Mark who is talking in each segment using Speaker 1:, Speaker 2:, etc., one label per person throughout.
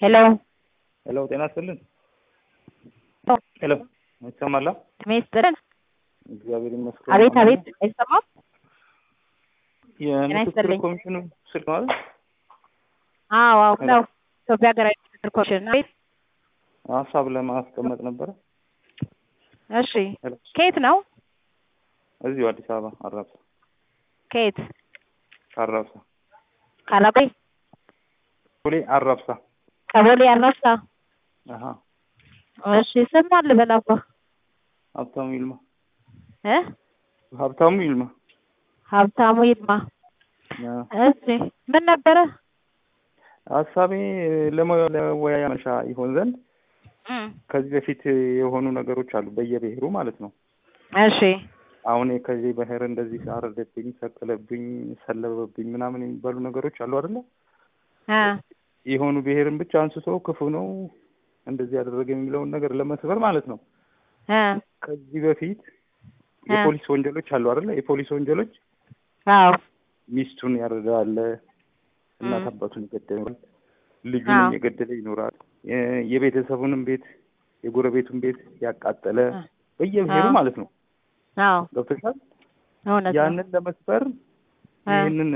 Speaker 1: ሄሎ
Speaker 2: ሄሎ ጤና ይስጥልን። ሄሎ ይሰማል?
Speaker 1: እድሜ ይስጥልን።
Speaker 2: እግዚአብሔር ይመስገን።
Speaker 1: አቤት አቤት፣ አይሰማም?
Speaker 2: የምክክር
Speaker 1: ይስጥልኝ።
Speaker 2: ኮሚሽኑ ስልክ ነው አይደል?
Speaker 1: አዎ አዎ ነው። ኢትዮጵያ ሀገራዊ ምክክር ኮሚሽን። አቤት።
Speaker 2: ሀሳብ ለማስቀመጥ ነበረ።
Speaker 1: እሺ፣
Speaker 2: ሄሎ
Speaker 1: ከየት ነው?
Speaker 2: እዚሁ አዲስ አበባ አራብሳ
Speaker 1: ከየት?
Speaker 2: አራብሳ
Speaker 1: ካላቆይ
Speaker 2: ቦሌ አራብሳ።
Speaker 1: ከቦሌ አራብሳ።
Speaker 2: አሀ
Speaker 1: እሺ፣ ስም ማን ልበል አባ?
Speaker 2: ሀብታሙ ይልማ
Speaker 1: እ
Speaker 2: ሀብታሙ ይልማ።
Speaker 1: ሀብታሙ ይልማ።
Speaker 2: አ፣
Speaker 1: እሺ፣ ምን ነበረ?
Speaker 2: ሀሳቤ ለመ- ለወያያ መነሻ ይሆን ዘንድ
Speaker 1: እም፣
Speaker 2: ከዚህ በፊት የሆኑ ነገሮች አሉ በየብሔሩ ማለት ነው።
Speaker 1: እሺ
Speaker 2: አሁን ከዚህ ብሔር እንደዚህ አረደብኝ፣ ሰቀለብኝ፣ ሰለበብኝ ምናምን የሚባሉ ነገሮች አሉ አይደለ?
Speaker 1: አ
Speaker 2: የሆኑ ብሔርን ብቻ አንስቶ ክፉ ነው እንደዚህ ያደረገ የሚለውን ነገር ለመስበር ማለት ነው።
Speaker 1: አ
Speaker 2: ከዚህ በፊት
Speaker 1: አ
Speaker 2: የፖሊስ ወንጀሎች አሉ አይደለ? የፖሊስ ወንጀሎች
Speaker 1: አዎ
Speaker 2: ሚስቱን ያረዳል፣ እናት
Speaker 1: እም፣
Speaker 2: አባቱን ይገደላል፣ ልጁንም
Speaker 1: አዎ
Speaker 2: የገደለ ይኖራል፣ የ- የቤተሰቡንም ቤት የጎረቤቱን ቤት ያቃጠለ
Speaker 1: አ
Speaker 2: በየብሔሩ
Speaker 1: አዎ
Speaker 2: ማለት ነው።
Speaker 1: አዎ
Speaker 2: ገብቶሻል?
Speaker 1: እውነት ነው።
Speaker 2: ያንን ለመስበር
Speaker 1: አ
Speaker 2: ይህንን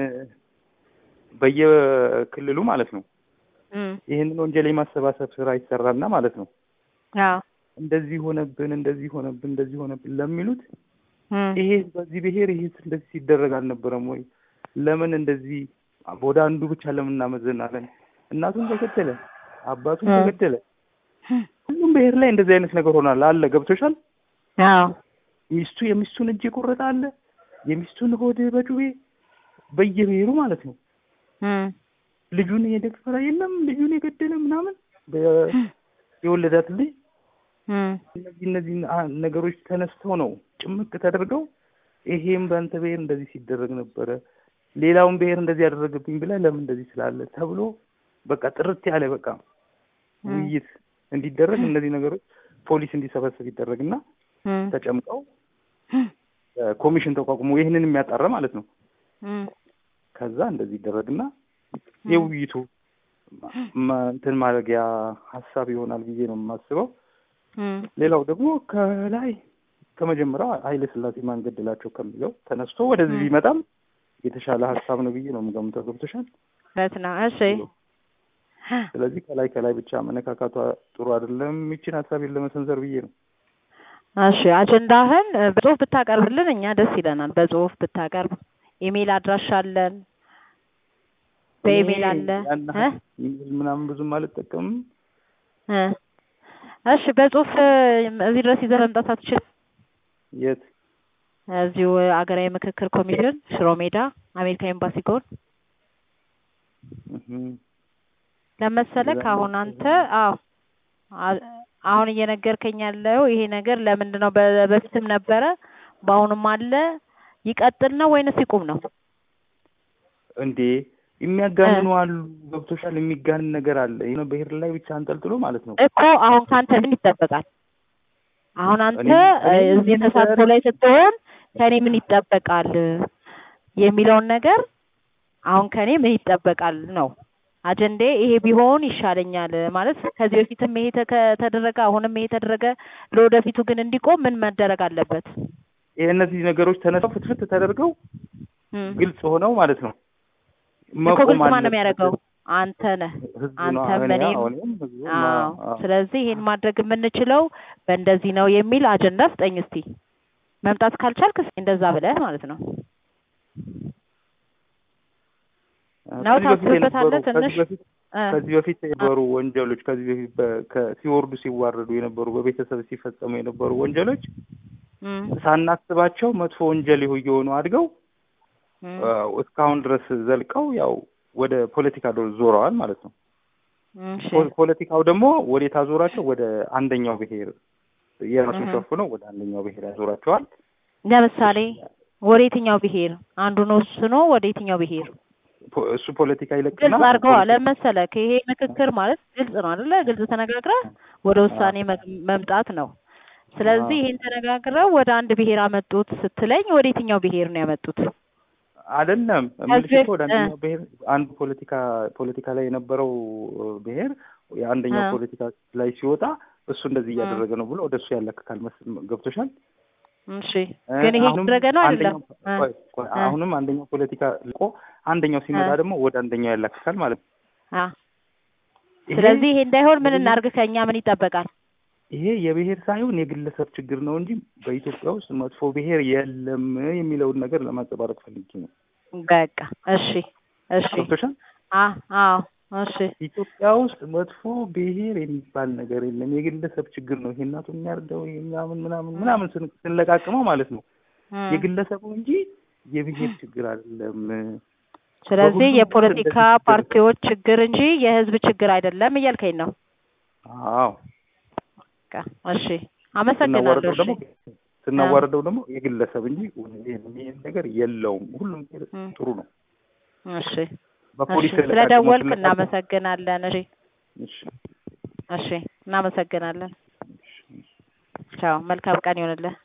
Speaker 2: በየክልሉ ማለት ነው
Speaker 1: እም፣
Speaker 2: ይህንን ወንጀል የማሰባሰብ ስራ ይሰራልና ማለት ነው
Speaker 1: አዎ
Speaker 2: እንደዚህ ሆነብን እንደዚህ ሆነብን እንደዚህ ሆነብን ለሚሉት
Speaker 1: እም፣
Speaker 2: ይሄ በዚህ ብሔር ይሄ እንደዚህ ሲደረግ አልነበረም ወይ? ለምን እንደዚህ ወደ አንዱ ብቻ ለምን እናመዘናለን? እናቱን ተገደለ፣ አባቱን
Speaker 1: እም፣
Speaker 2: ተገደለ። ሁሉም ብሔር ላይ እንደዚህ አይነት ነገር ሆናል አለ። ገብቶሻል?
Speaker 1: አዎ
Speaker 2: ሚስቱ የሚስቱን እጅ የቆረጠ አለ፣ የሚስቱን ሆድ በጩቤ በየብሔሩ ማለት ነው።
Speaker 1: እም፣
Speaker 2: ልጁን የደፈረ የለም፣ ልጁን የገደለ ምናምን በ- የወለዳት ልጅ
Speaker 1: እም፣
Speaker 2: እነዚህ እነዚህ አ- ነገሮች ተነስተው ነው ጭምቅ ተደርገው ይሄም በአንተ ብሔር እንደዚህ ሲደረግ ነበረ፣ ሌላውን ብሔር እንደዚህ ያደረገብኝ ብለህ ለምን እንደዚህ ስላለ ተብሎ በቃ ጥርት ያለ በቃ
Speaker 1: እም፣
Speaker 2: ውይይት እንዲደረግ እነዚህ ነገሮች ፖሊስ እንዲሰበሰብ ይደረግና
Speaker 1: እም፣
Speaker 2: ተጨምቀው እ፣ ኮሚሽን ተቋቁሞ ይህንን የሚያጣራ ማለት ነው።
Speaker 1: እም፣
Speaker 2: ከዛ እንደዚህ ይደረግና
Speaker 1: እም፣
Speaker 2: የውይይቱ ማ- እንትን ማድረጊያ ሀሳብ ይሆናል ብዬ ነው የማስበው።
Speaker 1: እም፣
Speaker 2: ሌላው ደግሞ ከላይ ከመጀመሪያው ኃይለ ሥላሴ ማን ገደላቸው ከሚለው ተነስቶ ወደዚህ
Speaker 1: እም፣
Speaker 2: ቢመጣም የተሻለ ሀሳብ ነው ብዬ ነው የምገምተው። ገብቶሻል?
Speaker 1: እውነት ነው። እሺ
Speaker 2: ስለዚህ ከላይ ከላይ ብቻ መነካካቷ ጥሩ አይደለም። ይችን ሀሳቤን ለመሰንዘር ብዬ ነው።
Speaker 1: እሺ አጀንዳህን እ፣ በጽሁፍ ብታቀርብልን እኛ ደስ ይለናል። በጽሁፍ ብታቀርብ ኢሜል አድራሻ አለን፣
Speaker 2: እኔ
Speaker 1: በኢሜል አለ
Speaker 2: ያን
Speaker 1: እ
Speaker 2: ያህል ኢሜል ምናምን ብዙም አልጠቀምም።
Speaker 1: እ እሺ በጽሁፍ እ፣ እዚህ ድረስ ይዘህ መምጣት አትችልም?
Speaker 2: የት
Speaker 1: እዚሁ አገራዊ ምክክር ኮሚሽን ሽሮ ሜዳ አሜሪካ ኤምባሲ ጎን
Speaker 2: እህም፣
Speaker 1: ለመሰለህ
Speaker 2: እንደዛ
Speaker 1: አሁን
Speaker 2: ነው።
Speaker 1: አንተ አዎ አ- አሁን እየነገርከኝ ያለው ይሄ ነገር ለምንድን ነው በ- በፊትም ነበረ በአሁኑም አለ ይቀጥል ነው ወይንስ ይቁም ነው?
Speaker 2: እንዴ
Speaker 1: እ
Speaker 2: የሚያጋንኑ አሉ። ገብቶሻል? የሚጋንን ነገር አለ። የሆነ ብሔር ላይ ብቻ አንጠልጥሎ ማለት ነው።
Speaker 1: እኮ አሁን ካንተ ምን ይጠበቃል? አሁን አንተ
Speaker 2: እኔ
Speaker 1: እ፣
Speaker 2: እኔ
Speaker 1: እዚህ
Speaker 2: ይህ ነገር
Speaker 1: ተሳትፎ ላይ ስትሆን ከኔ ምን ይጠበቃል የሚለውን ነገር አሁን ከኔ ምን ይጠበቃል ነው አጀንዴ። ይሄ ቢሆን ይሻለኛል ማለት ከዚህ በፊትም ይሄ ተከ- ተደረገ፣ አሁንም ይሄ ተደረገ፣ ለወደፊቱ ግን እንዲቆም ምን መደረግ አለበት?
Speaker 2: ይህ እነዚህ ነገሮች ተነስተው ፍትፍት ተደርገው
Speaker 1: እም።
Speaker 2: ግልጽ ሆነው ማለት ነው
Speaker 1: እኮ
Speaker 2: መቆም
Speaker 1: ግልጽ ማን ነው
Speaker 2: አለበት።
Speaker 1: የሚያደርገው? አንተ ነህ።
Speaker 2: ህዝቡ ነው።
Speaker 1: አንተም
Speaker 2: እኔ
Speaker 1: እኔም
Speaker 2: አዎ፣ እኔም ህዝቡ ነው።
Speaker 1: አዎ።
Speaker 2: አዎ።
Speaker 1: ስለዚህ ይሄን ማድረግ የምንችለው በእንደዚህ ነው የሚል አጀንዳ ስጠኝ እስቲ። መምጣት ካልቻልክ እስኪ እንደዛ ብለህ ማለት ነው ነው
Speaker 2: ከዚህ በፊት የነበሩ
Speaker 1: ታስብበታለህ
Speaker 2: ከዚህ
Speaker 1: ትንሽ
Speaker 2: በፊት
Speaker 1: እ
Speaker 2: ከዚህ በፊት የነበሩ ወንጀሎች ከዚህ በፊት በ- ከ- ሲወርዱ ሲዋረዱ የነበሩ በቤተሰብ ሲፈጸሙ የነበሩ ወንጀሎች
Speaker 1: እም፣
Speaker 2: ሳናስባቸው መጥፎ ወንጀል ይሁ- እየሆኑ አድገው
Speaker 1: እም፣
Speaker 2: አ፣ እስካሁን ድረስ ዘልቀው ያው ወደ ፖለቲካ ዶ- ዞረዋል ማለት ነው።
Speaker 1: እሺ
Speaker 2: ፖ- ፖለቲካው ደግሞ ወዴት አዞራቸው? ወደ አንደኛው ብሔር የራሱን
Speaker 1: እህ።
Speaker 2: ሸፍነው ወደ አንደኛው ብሔር ያዞራቸዋል።
Speaker 1: ለምሳሌ ወደ የትኛው ብሄር አንዱን ወስኖ ወደ የትኛው ብሄር
Speaker 2: ፖ- እሱ ፖለቲካ ይለቅና
Speaker 1: ግልጽ አድርገዋ
Speaker 2: ፖለቲካ
Speaker 1: ለመሰለህ ይሄ ምክክር ማለት ግልጽ ነው አይደለ? ግልጽ ተነጋግረህ ወደ ውሳኔ መ- መምጣት ነው። ስለዚህ
Speaker 2: አዎ።
Speaker 1: ይሄን ተነጋግረው ወደ አንድ ብሄር አመጡት ስትለኝ ወደ የትኛው ብሄር ነው ያመጡት?
Speaker 2: አይደለም
Speaker 1: ከዚህ
Speaker 2: የምልሽ እኮ ወደ
Speaker 1: በፊት-
Speaker 2: አንደኛው ብሔር አንዱ ፖለቲካ ፖለቲካ ላይ የነበረው ብሔር የአንደኛው
Speaker 1: አ።
Speaker 2: ፖለቲካ ላይ ሲወጣ እሱ እንደዚህ
Speaker 1: አ።
Speaker 2: እያደረገ ነው ብሎ ወደ እሱ ያለክካል መስል ገብቶሻል።
Speaker 1: እሺ
Speaker 2: እ፣
Speaker 1: ግን ይሄ
Speaker 2: አሁንም
Speaker 1: እየተደረገ ነው አይደለም?
Speaker 2: አንደኛው
Speaker 1: አ፣
Speaker 2: ቆይ ቆይ
Speaker 1: አ፣
Speaker 2: አሁንም አንደኛው ፖለቲካ ልቆ አንደኛው ሲመጣ
Speaker 1: አ፣
Speaker 2: ደግሞ ወደ አንደኛው ያላክካል ማለት ነው።
Speaker 1: አ።
Speaker 2: ይሄ
Speaker 1: ስለዚህ ይሄ እንዳይሆን ምን
Speaker 2: የብሔር
Speaker 1: እናርግ? ከኛ ምን ይጠበቃል?
Speaker 2: ይሄ የብሔር ሳይሆን የግለሰብ ችግር ነው እንጂ በኢትዮጵያ ውስጥ መጥፎ ብሔር የለም የሚለውን ነገር ለማንጸባረቅ ፈልጌ ነው።
Speaker 1: በቃ እሺ፣ እሺ፣
Speaker 2: ገብቶሻል?
Speaker 1: አ፣ አዎ፣ እሺ፣
Speaker 2: ኢትዮጵያ ውስጥ መጥፎ ብሔር የሚባል ነገር የለም። የግለሰብ ችግር ነው። ይሄ እናቱ የሚያርደው ይሄ ምናምን ምናምን
Speaker 1: እ፣
Speaker 2: ምናምን ስን- ስንለቃቅመው ማለት ነው
Speaker 1: እ።
Speaker 2: የግለሰቡ እንጂ የብሔር ችግር አይደለም።
Speaker 1: ስለዚህ
Speaker 2: በሁሉም ብሔር
Speaker 1: የፖለቲካ
Speaker 2: እንደዚህ ሲደረግ
Speaker 1: ፓርቲዎች ችግር እንጂ የህዝብ ችግር አይደለም እያልከኝ ነው?
Speaker 2: አዎ
Speaker 1: በቃ እሺ፣ አመሰግናለሁ።
Speaker 2: ስናዋረደው
Speaker 1: እሺ፣
Speaker 2: ደግሞ
Speaker 1: አ፣
Speaker 2: ስናዋረደው ደግሞ የግለሰብ እንጂ ይሄን ነገር የለውም። ሁሉም ብሔር
Speaker 1: እ፣
Speaker 2: ጥሩ ነው።
Speaker 1: እሺ፣
Speaker 2: በፖሊስ
Speaker 1: እሺ።
Speaker 2: ስለቃቅመው
Speaker 1: ስለደወልክ
Speaker 2: ስለቃቅመው
Speaker 1: እናመሰግናለን። እሺ፣
Speaker 2: እሺ
Speaker 1: እሺ፣ እናመሰግናለን።
Speaker 2: እሺ።
Speaker 1: ቻው፣ መልካም ቀን ይሆንልህ።